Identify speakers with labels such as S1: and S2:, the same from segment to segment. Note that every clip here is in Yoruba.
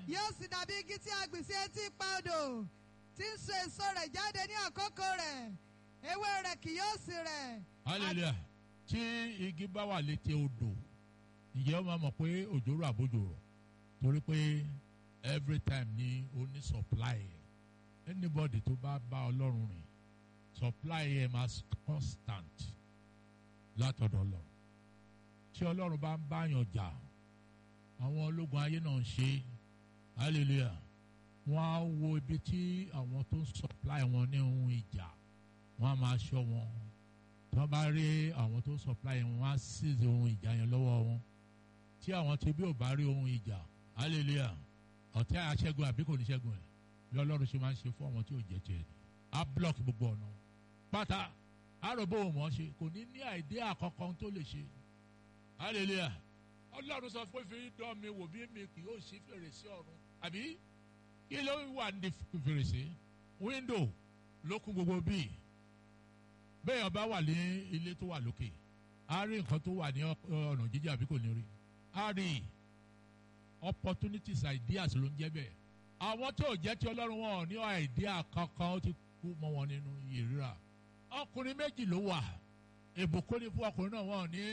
S1: yóò sì dàbí igi tí a gbìn sí etí ipa odò tí ń so èso rẹ̀ jáde ní àkókò rẹ̀ ewé rẹ̀ kì yóò sì rẹ̀.
S2: hallelujah tí igi bá wà létí odò ìyẹn ó máa mọ̀ pé òjò rọ̀ àbójò rọ̀ torí pé every time ni ó ní supply ẹ̀ anybody tó bá bá ọlọ́run rìn supply ẹ̀ máa constant látọ̀dọ̀ ọlọ́run tí ọlọ́run bá ń báyàn jà àwọn ológun ayé náà ń ṣe hallelujah wọ́n á wo ibi tí àwọn tó ń supply wọn ní ohun ìjà wọ́n á máa ṣọ́ wọn tí wọ́n bá rí àwọn tó ń supply wọn wọ́n á seize ohun ìjà yẹn lọ́wọ́ wọn tí àwọn tí bí ò bá rí ohun ìjà hallelujah ọ̀tẹ́ àṣẹ́gun àbí kò ní ṣẹ́gun ẹ̀ bí ọlọ́run ṣe máa ń ṣe fún àwọn tí ò jẹ́ tiẹ̀ á block gbogbo ọ̀nà pátá àròbó ò mọ̀ ṣe kò ní ní àìdí àkọ́kọ́ tó lè ṣe hallelujah ọlọ́run sọ pé fi dán mi wò bí mi kì yóò ṣí fèrèsé ọ̀run àbí kí ló wà ní fèrèsé window ló kún gbogbo bíi bẹ́ẹ̀ ọba wà ní ilé tó wà lókè á rí nǹkan tó wà ní ọ̀nà jíjìn àbí kò ní rí á rí opportunities ideas ló ń jẹ́ bẹ́ẹ̀ àwọn tí ò jẹ́ tí ọlọ́run wọn ò ní idea kankan ó ti kú mọ́ wọn nínú ìríra ọkùnrin méjì ló wà ìbùkún ní fún ọkùnrin náà wọn ò ní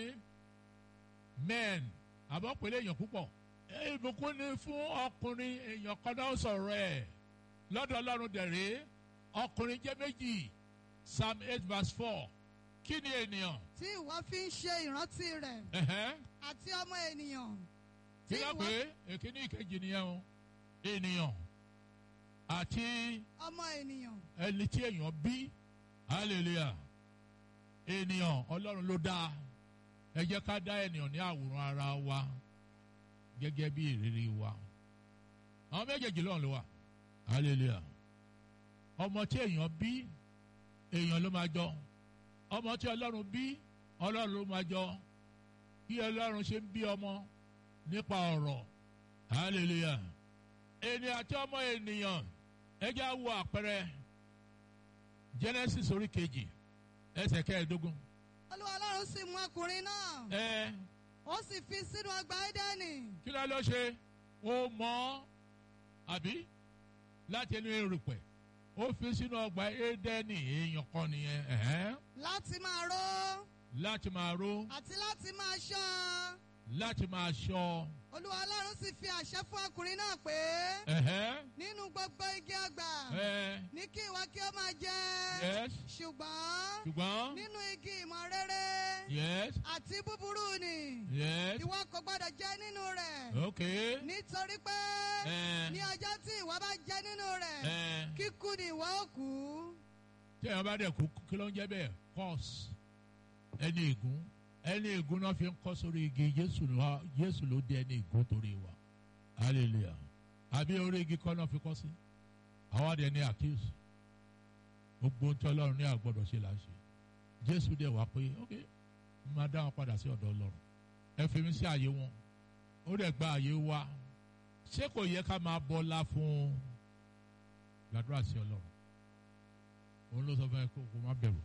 S2: men àbọ̀ pẹ̀lú èèyàn púpọ̀ ìbùkún ní fún ọkùnrin èèyàn kan náà sọ̀rọ̀ ẹ̀ lọ́dọ̀ ọlọ́run dẹ̀rẹ́ ọkùnrin jẹ́ méjì psalm eight verse four kí ni ènìyàn.
S1: tí ìwọ fi ń ṣe ìrántí rẹ̀
S2: ẹ̀hẹ́n,
S1: àti ọmọ ènìyàn.
S2: kí
S1: tí
S2: ló
S1: ìwọ-
S2: pé èkíní ìkejì nìyẹn o ènìyàn àti
S1: ọmọ ènìyàn.
S2: ẹni tí èèyàn bí hallelujah ènìyàn ọlọ́run ló dá ẹ jẹ́ ká dá ènìyàn ní àwòrán ara wa gẹ́gẹ́ bí ìrírí wa àwọn méjèèjì lọ́run ló wà hallelujah ọmọ tí èèyàn bí èèyàn ló máa jọ ọmọ tí ọlọ́run bí ọlọ́run ló máa jọ bí ọlọ́run ṣe ń bí ọmọ nípa ọ̀rọ̀ hallelujah ènìyàn àti ọmọ ènìyàn ẹ jẹ́ á wo àpẹẹrẹ genesis orí kejì ẹsẹ̀ kẹẹ̀ẹ́dógún
S1: olúwa ọlọ́run sì mú ọkùnrin náà
S2: ẹ
S1: ó sì fi sínú ọgbà édẹ́nì
S2: kí ló ló ṣe ó mọ àbí láti ẹnu erùpẹ̀ ó fi sínú ọgbà édẹ́nì èèyàn kan nìyẹn ẹ̀hẹ́n,
S1: láti máa ró
S2: láti máa ró
S1: àti láti máa ṣọ́
S2: láti máa ṣọ́
S1: olúwa ọlọ́run sì fi àṣẹ fún ọkùnrin náà pé
S2: ẹ̀hẹ́n,
S1: nínú gbogbo igi ọgbà
S2: ẹ
S1: ní kí ìwọ kí ó máa jẹ
S2: yes
S1: ṣùgbọ́n
S2: ṣùgbọ́n
S1: nínú igi ìmọ̀ rere
S2: yes
S1: àti búburú ni
S2: yes
S1: ìwọ kò gbọdọ̀ jẹ nínú rẹ̀
S2: ok
S1: nítorí pé
S2: ẹ
S1: ní ọjọ́ tí ìwọ bá jẹ nínú rẹ̀
S2: ẹ
S1: kíkú ni ìwọ ó kú
S2: tí èèyàn bá dẹ̀ kú kí ló ń jẹ́ bẹ́ẹ̀ curse ẹni ègún ẹni ègún náà fi ń kọ́ sórí igi Jésù ló Jésù ló dé ẹni ègún torí wa hallelujah àbí orí igi kọ́ náà fi kọ́ sí àwọn adìẹ ní accuse gbogbo ohun tí Ọlọ́run ní àgbọ̀dọ̀ ṣe là ń ṣe Jésù dẹ̀ wá pé ok mo máa dá wọn padà sí ọ̀dọ̀ Ọlọ́run ẹ fi mi sí àyè wọn ó dẹ̀ gba àyè wa ṣé kò yẹ ká máa bọ́lá fún gbàdúrà sí Ọlọ́run òun ló sọ fún ẹ kó kó má bẹ̀rù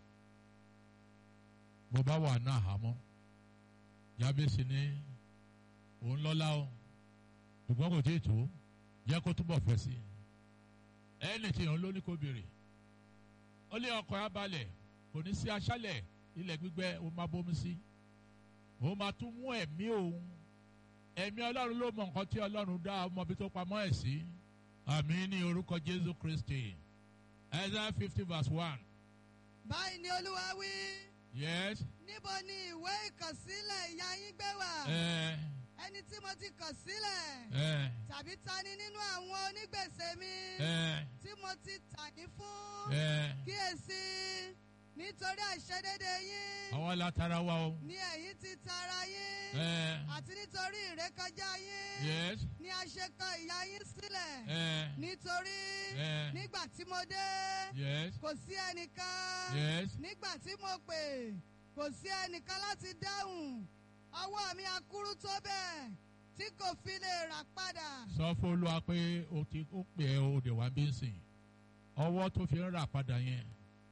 S2: bó bá wà náà àhámọ́ Jábésì ní òun lọ́lá o ṣùgbọ́n kò tí ì tó jẹ́ kó túbọ̀ fẹ́ sí i ẹni tí òun ló ní kó béèrè ó lé ọkọ̀ ẹ̀ balẹ̀ kò ní sí aṣálẹ̀ ilẹ̀ gbígbẹ ó máa bómi sí ó máa tún mú ẹ̀mí òun ẹ̀mí ọlọ́run ló mọ nǹkan tí ọlọ́run dá ọmọ bí tó pamọ́ ẹ̀ sí àmín ní orúkọ Jésù Kristi Isaiah fifty verse one
S1: báyìí ni olúwa wí
S2: yes
S1: níbo ni ìwé ìkọ̀sílẹ̀ ìyá yín gbé wà
S2: ẹ
S1: ẹni tí mo ti kọ̀ sílẹ̀
S2: ẹ
S1: tàbí ta ni nínú àwọn onígbèsè mi
S2: ẹ
S1: tí mo ti tà yín fún
S2: ẹ
S1: kíyèsí nítorí àìṣedéédé yín
S2: àwọn látara wa o
S1: ni ẹ̀yin ti tara yín
S2: ẹ
S1: àti nítorí ìrékọjá yín
S2: yes
S1: ni a ṣe kọ ìyà yín sílẹ̀
S2: ẹ
S1: nítorí
S2: ẹ
S1: nígbà tí mo dé
S2: yes
S1: kò sí ẹnìkan
S2: yes
S1: nígbà tí mo pè kò sí ẹnìkan láti dáhùn ọwọ́ mi akúrú tó bẹ́ẹ̀ tí kò fi lè rà padà.
S2: sọ fún olúwa pé o ti ó pè é o dẹ̀ wá bí ń sìn ọwọ́ tó fi ń rà padà yẹn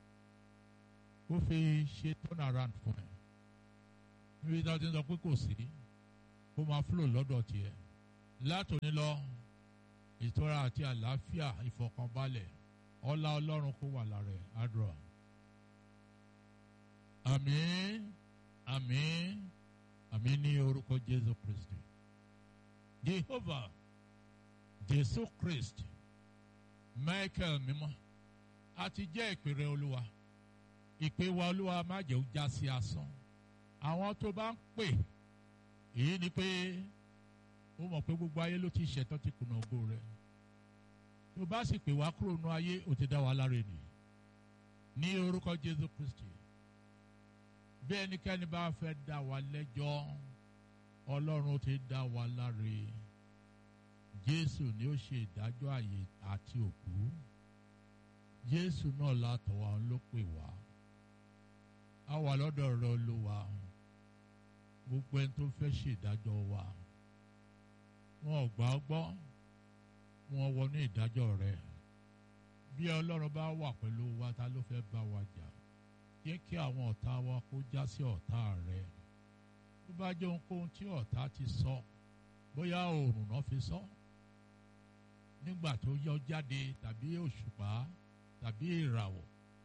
S2: ó fi ṣe turn around fún ẹ níbi tí wọ́n ti ń sọ pé kò sí kó máa flow lọ́dọ̀ tiẹ̀ látòní lọ ìtura àti àlàáfíà ìfọ̀kànbalẹ̀ ọlá ọlọ́run kó wà lára ẹ̀ àdúrà. àmín àmín àmín ní orúkọ jésù kristi jehovah jésù kristi michael mímọ́ a ti jẹ́ ìpèrè olúwa ìpè wa olúwa má jẹ́ ó já sí asán àwọn tó bá ń pè èyí ni pé ó mọ̀ pé gbogbo ayé ló ti ṣẹ̀tọ́ ti kùnà ògo rẹ̀ tó bá sì pè wá kúrò nínú ayé ó ti dá wa láre nì ní orúkọ jésù kristi bí ẹnikẹ́ni bá fẹ́ dá wa lẹ́jọ́ ọlọ́run ti dá wa láre jésù ni ó ṣe ìdájọ́ àyè àti òkú jésù náà látọ̀ wá ló pè wá a wà lọ́dọ̀ rẹ̀ olúwa gbogbo ẹni tó fẹ́ ṣèdájọ́ wa wọn ò gbà ọ́ gbọ́ wọn wọnú ìdájọ́ rẹ̀ bí ọlọ́run bá wà pẹ̀lú wa ta ló fẹ́ bá wa jà jẹ́ kí àwọn ọ̀tá wa kó já sí ọ̀tá rẹ̀ tó bá jẹ́ ohunkóhun tí ọ̀tá ti sọ bóyá oòrùn náà fi sọ nígbà tó yọ jáde tàbí òṣùpá tàbí ìràwọ̀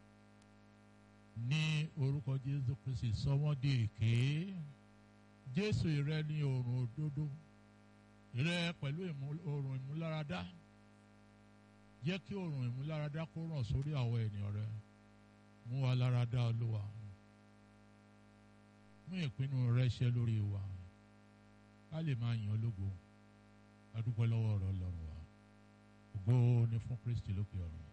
S2: ní orúkọ jésù kristi sọ wọ́n di èké jésù ìrẹ ní oòrùn òdodo ìrẹ pẹ̀lú oòrùn ìmúláradá jẹ́ kí oòrùn ìmúláradá kó ràn sórí àwọn ènìyàn rẹ mú wa láradá olúwa mú ìpinnu rẹ ṣẹ lórí wa ká lè máa yàn lógo adúpẹ́ lọ́wọ́ ọ̀rọ̀ ọlọ́run wa ògo ni fún kristi lókè ọ̀run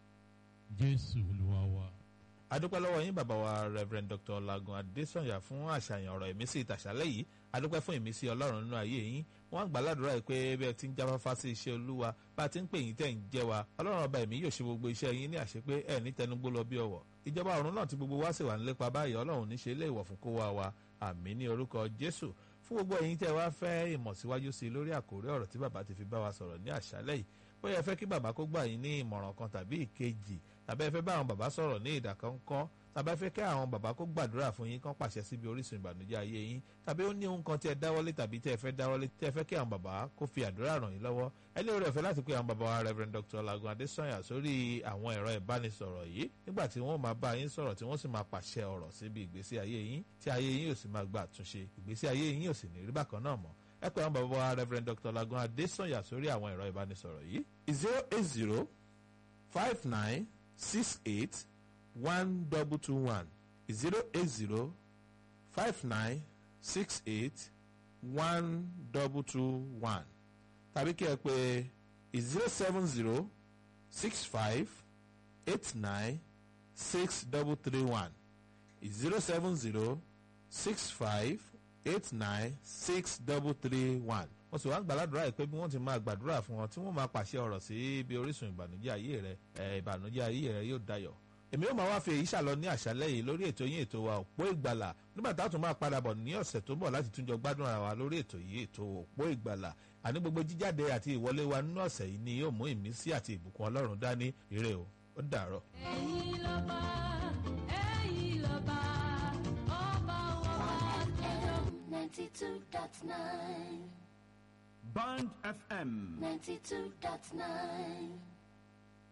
S2: jésù olúwa wa.
S3: adúpẹ́ lọ́wọ́ yín bàbá wa rev dr lagun adesanya fún àṣàyàn ọ̀rọ̀ ìmísí ìtàṣálẹ̀ yìí adúpẹ́ fún ìmísí ọlọ́run nínú ayé yín wọ́n gbà ládùúrà yìí pé bẹ́ẹ̀ ti ń jáfáfá sí iṣẹ́ olúwa bá a ti ń pè yín tẹ̀ ń jẹ́ wa ọlọ́run ọba ẹ̀mí yóò ṣe gbogbo iṣẹ́ yín ní àṣepé ẹ̀ ní tẹnugbó lọ bí ọwọ́ ìjọba ọ̀run náà tí gbogbo wa sì wà nílépa báyìí ọlọ́run ní ṣe ilé ìwọ̀ fún kó wa wa àmì ní orúkọ jésù fún gbogbo ẹ̀yin tẹ́ wá fẹ́ ìmọ̀ síwájú sí i lórí àkórí ọ̀rọ̀ tí bàbá ti fi bá wa sọ̀rọ̀ ní àṣálẹ̀ yìí bóyá ẹ fẹ́ kí bàbá kó gbà yín ní ìmọ̀ràn kan tàbí ìkejì tàbí ẹ fẹ́ bá àwọn bàbá sọ̀rọ̀ ní ìdàkọ́ńkọ́ tàbí ẹ fẹ́ kí àwọn bàbá kó gbàdúrà fún yín kán pàṣẹ síbi orísun ìbànújẹ́ ayé yín tàbí ó ní ohun kan tí ẹ dáwọ́lé tàbí tí ẹ fẹ́ dáwọ́lé tí ẹ fẹ́ kí àwọn bàbá kó fi àdúrà ràn yín lọ́wọ́ ẹ lè rẹ̀ fẹ́ láti pé àwọn bàbá wa Rev Dr. Lagun Adesanya sórí àwọn ẹ̀rọ ìbánisọ̀rọ̀ yìí nígbà tí wọ́n máa bá yín sọ̀rọ̀ tí wọ́n sì máa pàṣẹ ọ̀rọ̀ síbi ìgbésí ayé yín tí ayé yín yóò sì máa gba àtúnṣe ìgbésí ayé yín yóò sì ní rí bákan náà mọ́ ẹ pé àwọn bàbá wa Rev Dr. Lagun Adesanya sórí àwọn ẹ̀rọ ìbánisọ̀rọ̀ yìí zero eight zero five nine six eight one double two one zero eight zero five nine six eight one double two one tàbí kí ẹ pè zero seven zero six five eight nine six double three one zero seven zero six five eight nine six double three one wọ́n sì wá ń gbàládùra ẹ̀ pé bí wọ́n ti máa gbàdúrà fún wọn tí wọ́n máa pàṣẹ ọ̀rọ̀ sí ibi orísun ìbànújẹ́ ayé rẹ ẹ̀ ìbànújẹ́ ayé rẹ yóò dayọ̀ èmi yóò máa wá fi èyí ṣàlọ ní àṣálẹ́ yìí lórí ètò yín ètò wa òpó ìgbàlà nígbà tá a tún máa padà bọ̀ ní ọ̀sẹ̀ tó bọ̀ láti túnjọ gbádùn ara wa lórí ètò yìí ètò òpó ìgbàlà àní gbogbo jíjáde àti ìwọlé wa nínú ọ̀sẹ̀ yìí ni yóò mú ìmísí àti ìbùkún ọlọ́run dání ire o ó dàárọ̀.
S4: ẹ̀yin lọ́ba ẹ̀yin lọ́ba ọba wa.
S5: FM 92.9
S6: Band FM
S5: 92.9